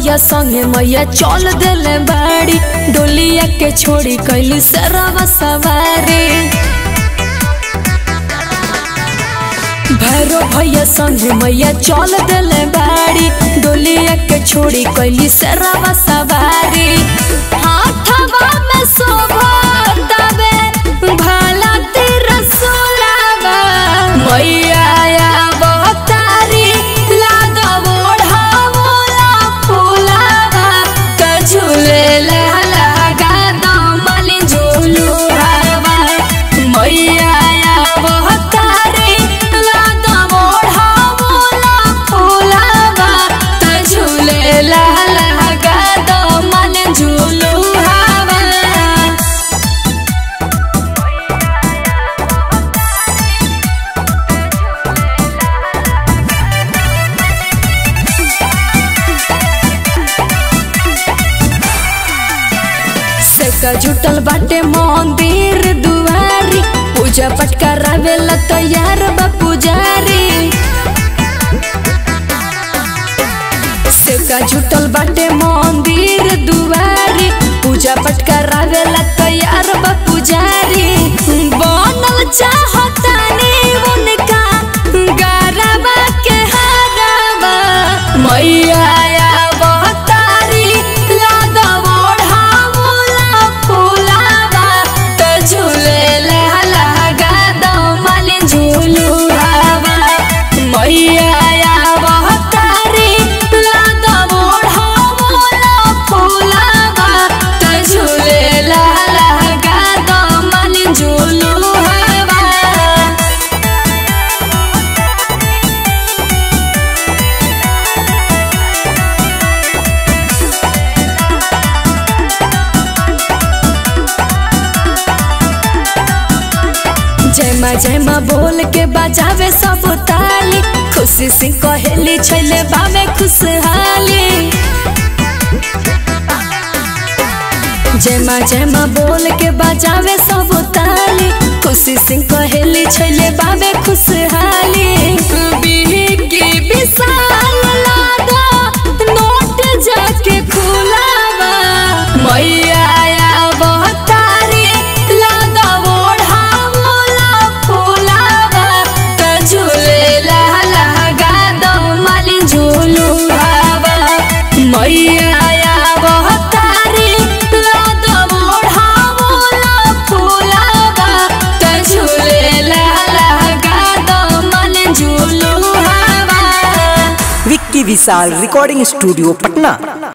भैया संगे मैया चल देले बाड़ी डोलिया के छोड़ी कैली सरवा सवारी भैरो भैया संगे मैया चल देले बाड़ी डोलिया के छोड़ी कैली सरवा सवारी हाथवा में शोभतावे भाला तिरसुलावा मैया अवतारी लादव ओढ़ावला फुलावा त झूले लगा दमल झूलुहावा मैया अवतारी लादव ओढ़ावला फुलावा त झूले लगा दमल झूलुहावा सेका जुटल बाटे मंदिर दुआरी पूजा पाठ करावेला तैयार बा पुजारी सेका जुटल बाटे मंदिर दुआरी पूजा पाठ करावेला तैयार बा पुजारी बनल चाहतानी उनका गरबा के हरबा मैया अवतारी लादव ओढ़ावला फुलावा त झूले लगा दमल झूलुहावा मैया अवतारी लादव ओढ़ावला फुलावा त झूले लगा दमल झूलुहावा जय माँ जय माँ बोल के बजावे सब ताली खुशी से कहेली छैले बावे खुशहाली जय माँ जय माँ बोल के बजावे सब ताली खुशी से कहेली छैले बावे खुशहाली बिहकी विशाल लागा नोट जाके खुलावा मैया अवतारी लागा ओढ़ावला फुलावा त झूले लगा दमल झूलुहावा मैया अवतारी लागा ओढ़ावला फुलावा त झूले लगा दमल झूलुहावा विक्की विशाल रिकॉर्डिंग स्टूडियो पटना